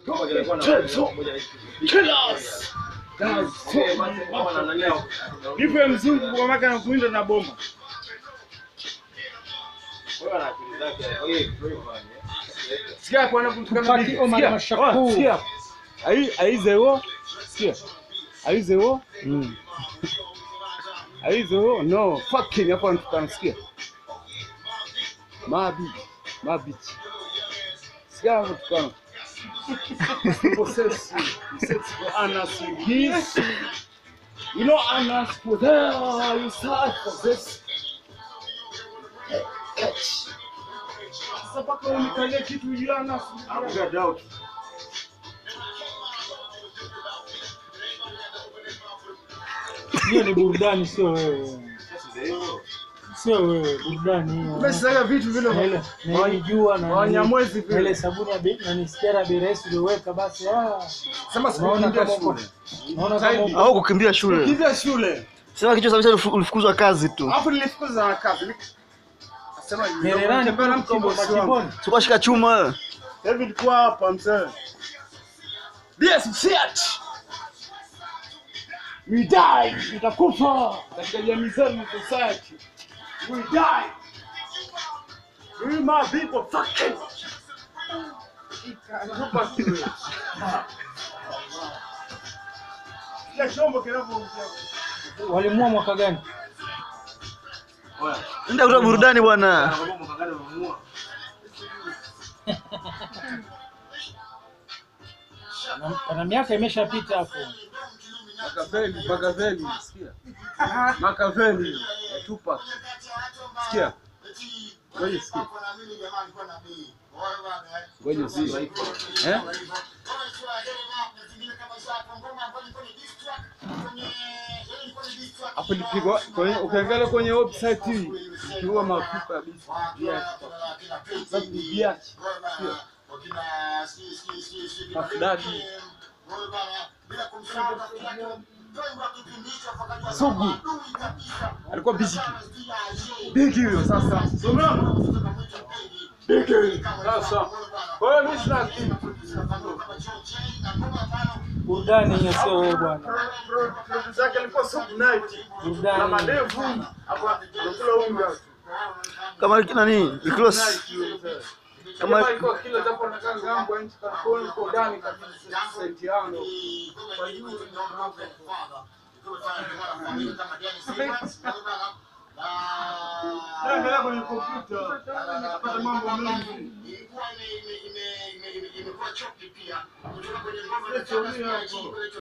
Killers. Nipe mzungu kwa maka na kuinda na bomba. Sikia hapo anapotukana Tupaki bibi. Omar Sikia. Mashakur. Oh, Sikia. Ai ai zero. Sikia. Ai zero. Mm. Ai zero. No. Fucking hapo anatukana sikia. Mabi. Mabi. Sikia hapo anatukana. Possess. Possess for Anas Gis. You know Anas for there. You start for this. Sasa mpaka unikalie kitu juu ya Anas. Hiyo ni burudani, sio wewe. Sio wewe, burudani hiyo. Umeshaga vitu vile Na ile- na ile jua na Wanyamwezi na ile vile. sabuni ya bei- na nisikia bei rahisi ulioweka basi ah. Sema Unaona sikukimbia kama uko- shule. Unaona kama uko- au kukimbia shule Kimbia shule. sema kichwa sabisa ulifukuzwa kazi tu Alafu nilifukuza na kazi. Sema Mererani nitembea na mchimbo mkombozi wangu. machimboni. sikashika chuma wewe David kwa hapa mzee. Yes, shit. We die. Tutakufa katika jamii zetu na society. We die. We my people fucking. Ikanupa shule. Kila chombo kinavyoongea. Walimua mwaka gani? nenda kutoa burudani bwana Na- Pana miaka imeshapita hapo. Makaveli, Makaveli, sikia. Makaveli ya Tupac. Sikia. Ngoja sikia. Ngoja sikia. Eh? Hapo lipigwa kwenye ukiangalia kwenye website hii lipigwa mafuta kabisa. Viazi. Sababu ni viazi. Sikia. Mafudadi. Sugu. Alikuwa bigi. Bigi huyo sasa. Somea. Bigi. Sasa. Kwa hiyo mimi sina kitu. Burudani hiyo sio wewe bwana. Producer zake alikuwa Sugu Night. Na Burudani. madevu. Hapo anakula unga. kama nani Iklos Kama Kama- alikuwa kila japo anakaa ngambo ya nchi California kwa ndani kabisa senti yangu. Kwa juu Naendelea kwenye kompyuta. Napata mambo mengi. Situmia hapo.